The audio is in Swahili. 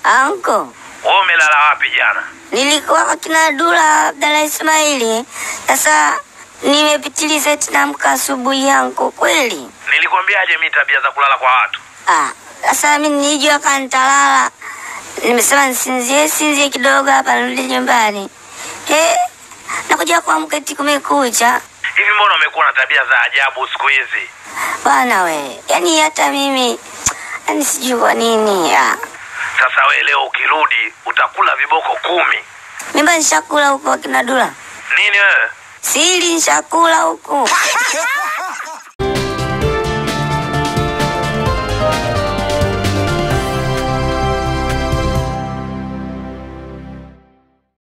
Anko, Wewe umelala wapi jana? nilikuwa kwa kina Dula Abdalla Ismaili. Sasa nimepitiliza eti naamka asubuhi yangu kweli. Nilikwambiaje mimi tabia za kulala kwa watu? Ah, sasa mimi nilijua kama nitalala. Nimesema nisinzie sinzie kidogo hapa nirudi nyumbani. Eh, nakuja kuamka eti kumekucha. Hivi mbona umekuwa na tabia za ajabu siku hizi? Bwana we, yaani hata mimi yaani sijui kwa nini. Ah, Sasa we leo ukirudi utakula viboko kumi. mimba nishakula huko kina Dula. Nini wewe? Sili nishakula huku.